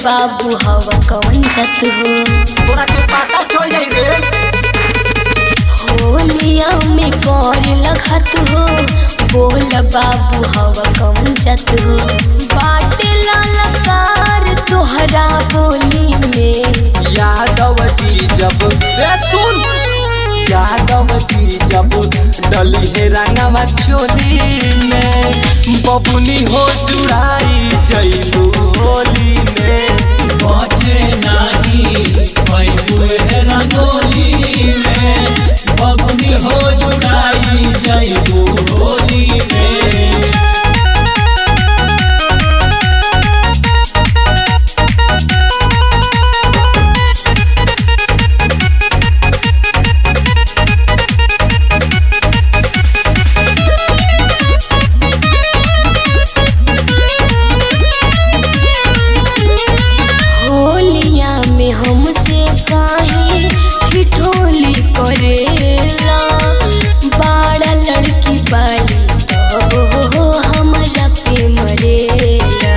बाबू हवा कौन जात हो तोरा के पता चल जाई रे होलिया में कर लगत हो बोल बाबू हवा कौन जात हो बाटे ललकार तोहरा बोली में यादव जी जब रे सुन यादव जी जब डली है रंगवा चोली में बबुनी हो जुड़ाई जइलू होली में बचे नाही पैबुए रंगोली में बबुनी हो जुड़ाई जइबू होली में होलिया में हमसे काहे ठिठोली करेला बाड़ा लड़की बाड़ी तब हो हमरा पे मरेला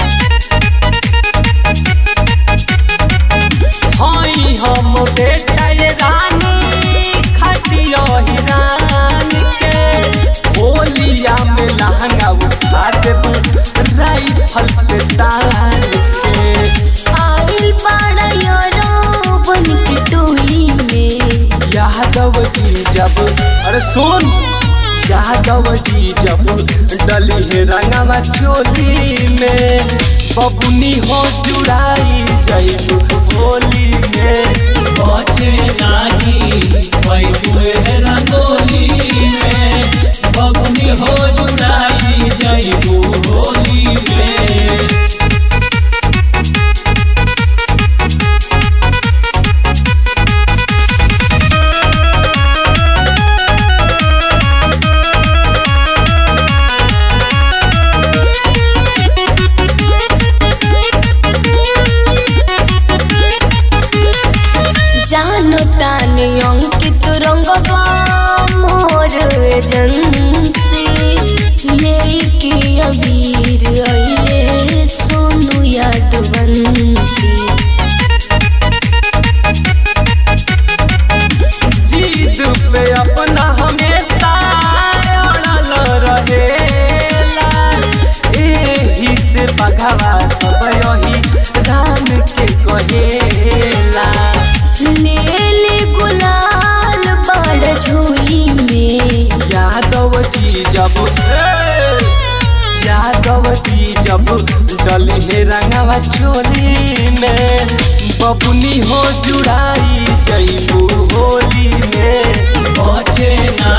हई हम बेटा ये रानी खटियो हिरान के होलिया में लहंगा उठा देबू राइफल पे तान के आइल बाड़ा यारो बन के टोली में यादव जी जब अरे सुन यादव जी जब डली है रंगवा चोली में बबुनी हो जुड़ाई जइलू होली में बचे नाही पैबुए रंगोली में बबुनी हो जुड़ाई जइबू होली में जानो ताने अंकित रंगवा मोर एजेंसी लेके अबीर अइले सोनू यादवंसी जीत पे अपना हमेशा अड़ल रहेला एही से बघवा सब यही राम के कहेला ले ले गुलाल बड़ झोली में यादव जी जब ए, यादव जी जब डले है रंगवा चोली में बबुनी हो जुड़ाई जइबू होली में बचे ना